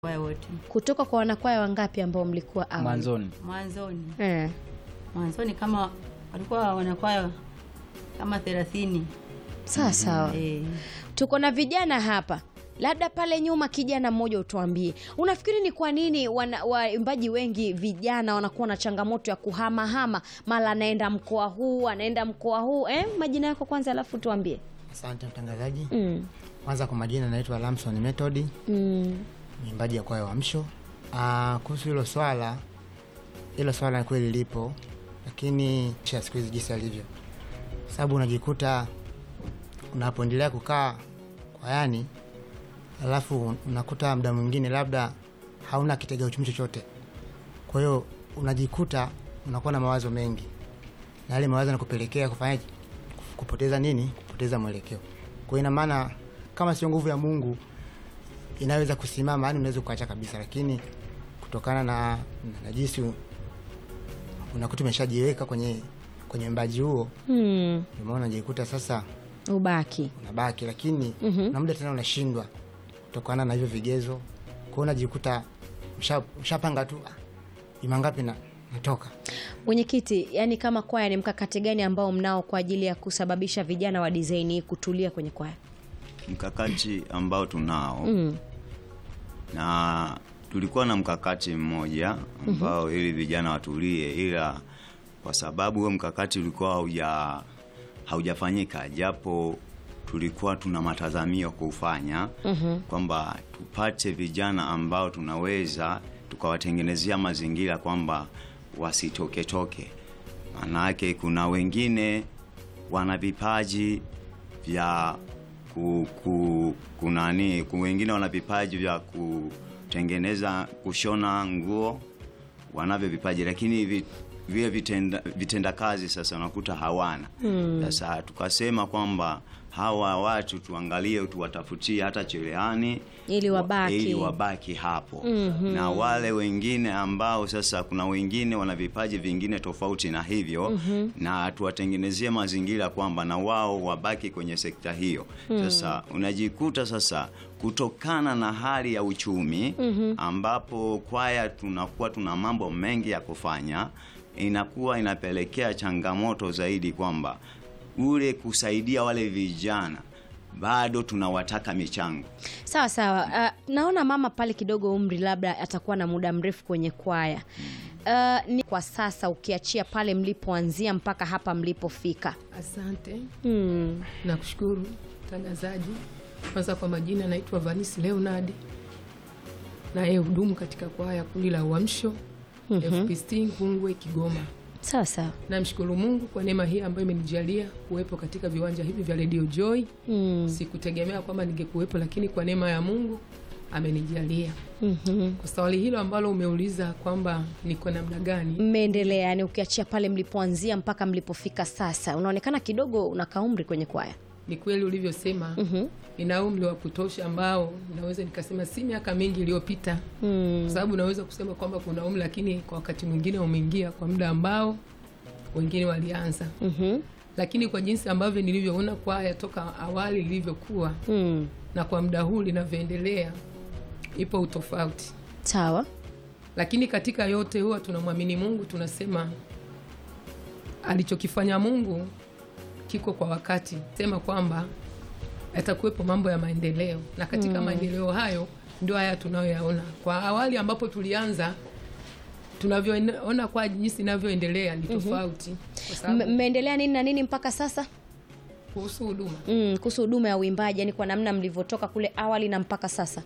Kwaya wote kutoka kwa wanakwaya wangapi ambao mlikuwa awali? mwanzoni mwanzoni Eh. mwanzoni kama walikuwa wanakwaya kama thelathini. Sawa sawa. Eh, Tuko na vijana hapa, labda pale nyuma, kijana mmoja utuambie, unafikiri ni kwa nini wana- waimbaji wengi vijana wanakuwa na changamoto ya kuhamahama, mara anaenda mkoa huu anaenda mkoa huu eh? Majina yako kwanza, alafu tuambie. Asante mtangazaji. mm. Kwanza kwa majina naitwa Lamson Method, Mm. mwimbaji ya kwaya Uamsho. Ah, kuhusu hilo swala, hilo swala ni kweli lipo, lakini cha siku hizi jinsi alivyo, sababu unajikuta unapoendelea kukaa kwayani, alafu unakuta muda mwingine labda hauna kitega uchumi chochote, kwa hiyo unajikuta unakuwa na mawazo mengi, na yale mawazo yanakupelekea kufanyaje? Kupoteza nini? Kupoteza mwelekeo. Kwa hiyo ina maana kama sio nguvu ya Mungu inaweza kusimama, yani unaweza ukaacha kabisa, lakini kutokana na, na jinsi u- unakuta umeshajiweka kwenye kwenye mbaji huo, Mm. ndio maana unajikuta sasa Ubaki unabaki, lakini Mhm. na muda tena unashindwa kutokana na hivyo vigezo. Kwa hiyo unajikuta usha- ushapanga tu ah, juma ngapi na natoka mwenyekiti, yani kama kwaya, ni mkakati gani ambao mnao kwa ajili ya kusababisha vijana wa design hii kutulia kwenye kwaya? mkakati ambao tunao Mm. na tulikuwa na mkakati mmoja ambao ili vijana watulie, ila kwa sababu huo mkakati ulikuwa hauja haujafanyika, japo tulikuwa tuna matazamio kuufanya kwamba tupate vijana ambao tunaweza tukawatengenezea mazingira kwamba wasitoketoke. Maanake kuna wengine wana vipaji vya ku, ku, kunani ku- wengine wana vipaji vya kutengeneza kushona nguo, wanavyo vipaji lakini vi, vile vitenda, vitenda kazi sasa unakuta hawana. Sasa tukasema kwamba hawa watu tuangalie, tuwatafutie hata cherehani Ili wabaki. ili wabaki hapo na wale wengine ambao sasa kuna wengine wana vipaji vingine tofauti na hivyo na tuwatengenezie mazingira kwamba na wao wabaki kwenye sekta hiyo sasa unajikuta sasa kutokana na hali ya uchumi ambapo kwaya tunakuwa tuna mambo mengi ya kufanya inakuwa inapelekea changamoto zaidi kwamba ule kusaidia wale vijana bado tunawataka michango Sawa sawa. Uh, naona mama pale kidogo umri labda atakuwa na muda mrefu kwenye kwaya. Uh, ni kwa sasa ukiachia pale mlipoanzia mpaka hapa mlipofika. Asante, Hmm. nakushukuru mtangazaji. Kwanza kwa majina, naitwa Vanisi Leonard, naye hudumu katika kwaya kundi la Uamsho FPCT Nkungwe, Kigoma. Sawa sawa. Namshukuru Mungu kwa neema hii ambayo imenijalia kuwepo katika viwanja hivi vya Radio Joy. Hmm. Sikutegemea kwamba ningekuwepo, lakini kwa neema ya Mungu amenijalia. Mhm. Kwa swali hilo ambalo umeuliza kwamba niko namna gani, Mmeendelea yani, ukiachia pale mlipoanzia mpaka mlipofika sasa, unaonekana kidogo unakaa umri kwenye kwaya. ni kweli ulivyosema, nina umri wa kutosha ambao naweza nikasema si miaka mingi iliyopita Hmm. kwa sababu naweza kusema kwamba kuna umri, lakini kwa wakati mwingine umeingia kwa muda ambao wengine walianza, Mhm. lakini kwa jinsi ambavyo nilivyoona kwaya toka awali lilivyokuwa Hmm. na kwa muda huu linavyoendelea, ipo utofauti. Sawa. Lakini katika yote huwa tunamwamini Mungu, tunasema alichokifanya Mungu kiko kwa wakati, sema kwamba yatakuwepo mambo ya maendeleo, na katika maendeleo hayo ndio haya tunayoyaona. Kwa awali ambapo tulianza, tunavyoona kwa jinsi inavyoendelea ni tofauti, kwa sababu M- Mmeendelea nini na nini mpaka sasa? kuhusu huduma Mm, kuhusu huduma ya uimbaji, yani kwa namna mlivyotoka kule awali na mpaka sasa.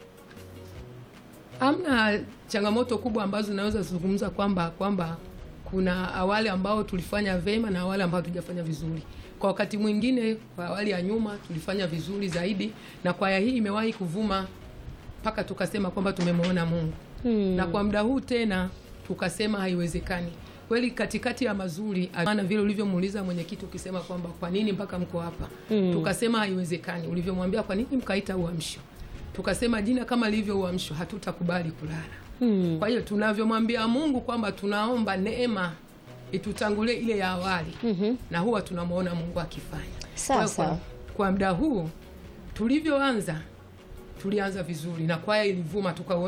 Hamna changamoto kubwa ambazo naweza kuzungumza kwamba kwamba kuna awali ambao tulifanya vema na awali ambao hatujafanya vizuri. Kwa wakati mwingine, kwa awali ya nyuma tulifanya vizuri zaidi, na kwaya hii imewahi kuvuma mpaka tukasema kwamba tumemwona Mungu Hmm. na kwa muda huu tena tukasema haiwezekani. Kweli katikati ya mazuri, maana vile ulivyomuuliza mwenyekiti ukisema kwamba kwa nini mpaka mko hapa, tukasema haiwezekani. Ulivyomwambia kwa nini mkaita Uamsho, tukasema jina kama lilivyo Uamsho hatutakubali kulala. Hmm. Kwa hiyo tunavyomwambia Mungu kwamba tunaomba neema itutangulie ile ya awali, na huwa tunamwona Mungu akifanya. Sawa, Kwa hiyo kwa, sawa. kwa muda huu tulivyoanza tulianza vizuri na kwaya ilivuma tukaona